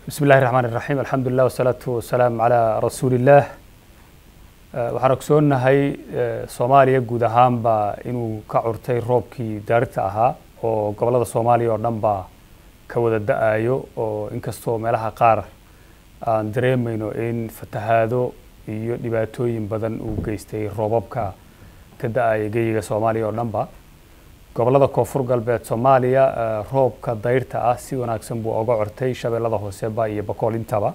bismi illahi raxmaan iraxiim alxamdulilah wasalaatu wasalaam calaa rasuulillaah waxaan ogsoonnahay soomaaliya guud ahaanba inuu ka curtay roobkii daarita ahaa oo gobollada soomaaliya oo dhan ba ka wada da-ayo oo inkastoo meelaha qaar aan dareemayno in fatahaado iyo dhibaatooyin badan uu geystay roobabka ka da-aya geyiga soomaaliya oo dhan ba gobollada koonfur galbeed soomaaliya roobka dayrta ah si wanaagsan buu oga cortay shabeellada hooseba iyo bakool intaba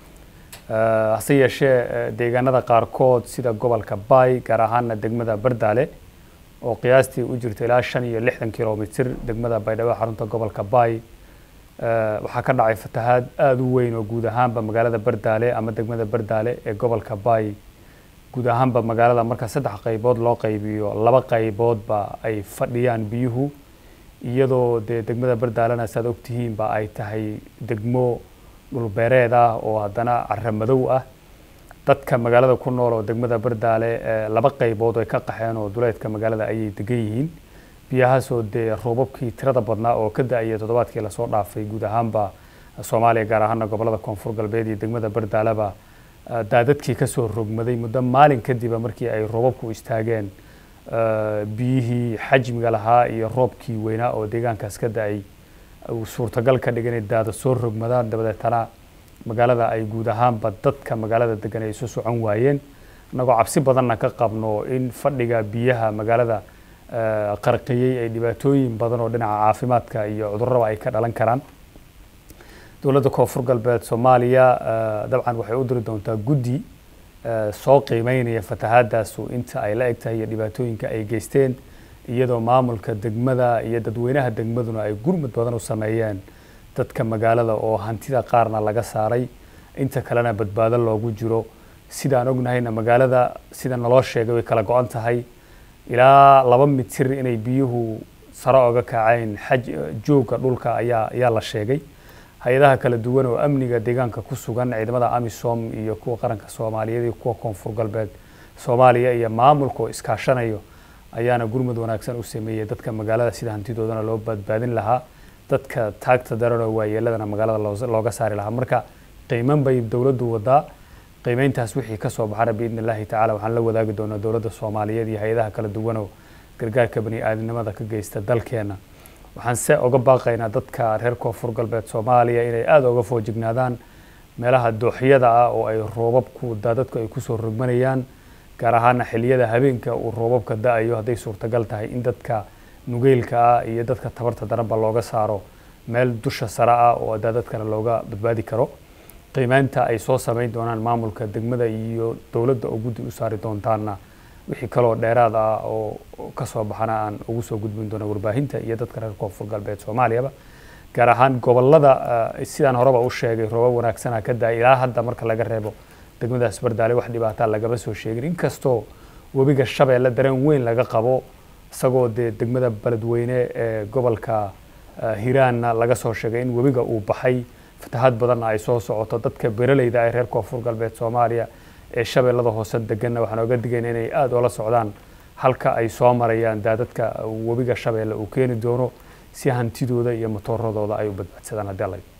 hase yeeshee deegaanada qaarkood sida gobolka baay gaar ahaana degmada bardaale oo qiyaastii u jirta ilaa shan iyo lixdan kilomitr degmada baydhabo xarunta gobolka baay waxaa ka dhacay fatahaad aada u weyn oo guud ahaanba magaalada bardaale ama degmada bardaale ee gobolka baay guud ahaanba magaalada marka saddex qaybood loo qaybiyo laba qayboodba ay fadhiyaan biyuhu iyadoo dee degmada bardaalena saad ogtihiinba ay tahay degmo dhulbeereed ah oo haddana cara madow ah dadka magaalada ku nool oo degmada bardaale laba qaybood ay ka qaxeen oo duleedka magaalada ayay degan yihiin biyahaasoo dee roobabkii tirada badnaa oo ka da-aya toddobaadkii lasoo dhaafay guud ahaanba soomaaliya gaar ahaana gobolada koonfur galbeed iyo degmada bardaaleba daadadkii kasoo rogmaday muddo maalin kadiba markii ay roobabku istaageen biyihii xajmiga lahaa iyo roobkii weynaa oo deegaankaas ka da-ay uu suurtagal ka dhigan inay daada soo rogmadaan dabadeetana magaalada ay guud ahaanba dadka magaalada degan ay isu socon waayeen annagoo cabsi badanna ka qabno in fadhiga biyaha magaalada qarqiyey ay dhibaatooyin badan oo dhinaca caafimaadka iyo cudurraba ay ka dhalan karaan dowladda koonfur galbeed soomaaliya dabcan waxay u diri doontaa guddi soo qiimeynaya fatahaadaasu inta ay la eg tahay iyo dhibaatooyinka ay geysteen iyadoo maamulka degmada iyo dadweynaha degmaduna ay gurmud badan u sameeyeen dadka magaalada oo hantida qaarna laga saaray inta kalena badbaado loogu jiro sidaan ognahayna magaalada sida naloo sheegay way kala go-an tahay ilaa laba mitir inay biyuhu sare oga kaceen xaj joogga dhulka ayaa ayaa la sheegay hay-adaha kala duwan oo amniga deegaanka ku sugan ciidamada amisom iyo kuwa qaranka soomaaliyeed iyo kuwa koonfur galbeed soomaaliya iyo maamulka oo iskaashanayo ayaana gurmud wanaagsan u sameeyey dadka magaalada sida hantidoodana loo badbaadin lahaa dadka taagta daran oo waayeeladana magaalada looga saari lahaa marka qiiman bay dowladdu wadaa qiimeyntaas wixii kasoo baxana biidni illaahi tacala waxaan la wadaagi doonaa dowladda soomaaliyeed iyo hay-adaha kala duwan oo gargaarka bani aadamnimada ka geysta dalkeena waxaan se oga baaqaynaa dadka reer koonfur galbeed soomaaliya inay aada oga foojignaadaan meelaha dooxyada ah oo ay roobabku daadadku ay kusoo rogmanayaan gaar ahaana xiliyada habeenka uu roobabka da-ayo hadday suurtagal tahay in dadka nugeylka ah iyo dadka tabarta daranba looga saaro meel dusha sare ah oo daadadkana looga badbaadi karo qiimeynta ay soo sameyn doonaan maamulka degmada iyo dowladda oo guddi u saari doontaana wixii kaloo dheeraad ah oo kasoo baxana aan ugu soo gudbin doona warbaahinta iyo dadka reer koonfur galbeed soomaaliyaba gaar ahaan gobolada sidaan horeba u sheegay roobab wanaagsana ka da-ay ilaa hadda marka laga reebo degmadaas bardaale wax dhibaataa lagama soo sheegin inkastoo webiga shabeelle dareen weyn laga qabo isagoo dee degmada beledweyne ee gobolka hiiraanna laga soo sheegay in webiga uu baxay fatahaad badanna ay soo socoto dadka beraleyda ee reer koonfur galbeed soomaaliya ee shabeellada hoose deganna waxaan oga digayna inay aada oola socdaan halka ay soo marayaan daadadka webiga shabeelle uu keeni doono si hantidooda iyo matooradooda ay u badbaadsadaan haddii alla